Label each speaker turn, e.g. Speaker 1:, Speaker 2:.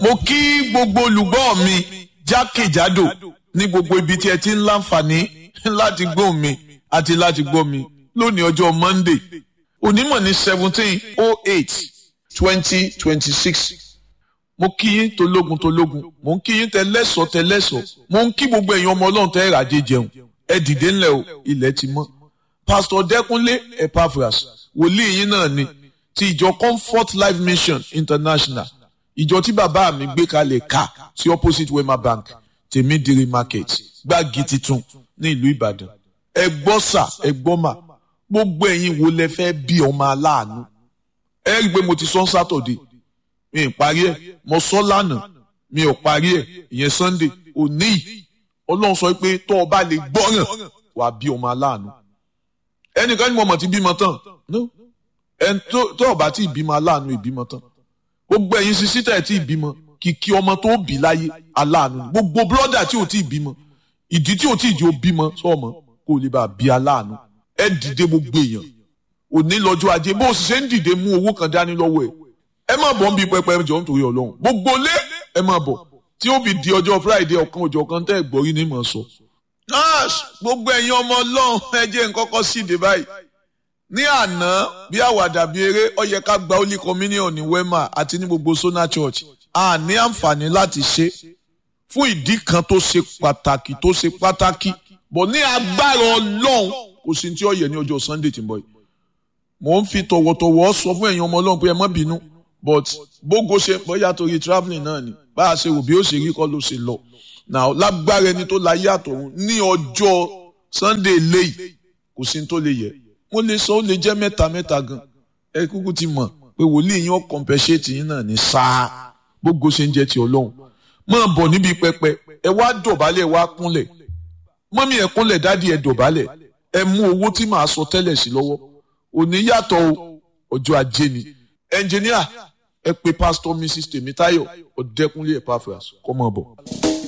Speaker 1: mo kí gbogbo olùgbọ́ mi jákèjádò ní gbogbo ibi tí ẹ ti ń láǹfààní láti gbọ́ mi àti láti gbọ́ mi lónìí ọjọ́ Monday onímọ̀ ní seventeen oh eight twenty twenty six mo kí yín tológun tológun mo ń kí yín tẹlẹ́sọ̀ tẹlẹ́sọ̀ mo ń kí gbogbo èèyàn ọmọ ọlọ́run tẹ́ ìràjẹ jẹun ẹ dìde ńlẹ̀ o ilẹ̀ ti mọ́ pásítọ̀ dẹ́kunlé epaphras wòlíì yín náà ni ti ìjọ comfort life mission international ìjọ tí bàbá mi gbé kalẹ̀ ká sí opposite wema bank tèmídìrí market gbági titun ní ìlú ìbàdàn ẹ gbọ́ sà ẹ gbọ́ mà gbogbo ẹ̀yin wo lẹ fẹ́ bí ọmọ aláàánú ẹ rí i pé mo ti sọ sátọ̀dé mi ì parí ẹ̀ mo sọ lánàá mi ò parí ẹ̀ ìyẹn sunday òní yìí ọlọ́run sọ pé tó o bá lè gbọ́ràn wàá bí ọmọ aláàánú ẹnìkan ni mo mọ̀ ti bímọ tán no ẹn tó o bá ti bímọ aláàánú ìbímọ tán gbogbo ẹ̀yin sisi tẹ̀ tí ìbímọ kìkì ọmọ tó bí láyé aláàánú gbogbo bírọ́dà tí ò tí ì bímọ ìdí tí ò tí ì jẹ́ ó bímọ sọ́ọ̀mọ́ kó o lè bá a bí aláàánú ẹ dìde gbogbo èèyàn òní lọ́jọ́ ajé bó o sì ṣe ń dìde mú owó kan dání lọ́wọ́ ẹ̀ ẹ má bọ̀ ń bí pẹpẹ jọ nítorí ọlọ́run gbogbo lé ẹ má bọ̀ tí ó fi di ọjọ́ friday ọ̀kan ọjọ́ kan tẹ́ ẹ̀ gbọ́rí ní mọ̀ sọ. nurse gbogbo ẹ̀yin ọmọ ọlọ́run ẹ jẹ́ nǹkan kan síde báyìí ní àná bí àwàdà bí eré ó yẹ ká gba holy communion ní wema àti ní gbogbo sona church a ní àǹfààní láti ṣe fún ìdí kan tó ṣe pàtàkì tó ṣe pàtàkì bọ̀ ní agbára ọlọ́run kò sí tí ó yẹ ní ọjọ́ sunday tí ń bọ̀ yìí mò ń fi tọ̀wọ̀tọ̀wọ̀ sọ fún ẹ̀yin ọmọ ọlọ́run pé ẹ má bínú but bógo ṣe bóyá torí travelling náà ni bá a ṣe rò bí ó ṣe rí kọ́ ló ṣe lọ now lágbára ẹni tó láyé àtọ̀run ní ọjọ́ sunday léyìí kò sí tó lè yẹ mo lè sọ ó lè jẹ́ mẹ́ta mẹ́ta gan ẹ kúkú ti mọ̀ pé wòlíì yín ó compensate yín náà ní sáà bógo ṣe ń jẹ́ ti ọlọ́run máa bọ̀ níbi pẹpẹ ẹ wá dọ̀bálẹ̀ ẹ wá kúnlẹ̀ mọ́mí ẹ kúnlẹ̀ dádì ẹ dọ̀bálẹ̀ ẹ mú owó tí màá sọ tẹ́lẹ̀ sí lọ́wọ́ òní yàtọ̀ ọjọ́ ajé ni ẹnjìníà ẹ pè pásítọ̀ mrs tèmítáyọ̀ ọ̀dẹ́kúnlé epaphras kọ́ mọ́ bọ̀.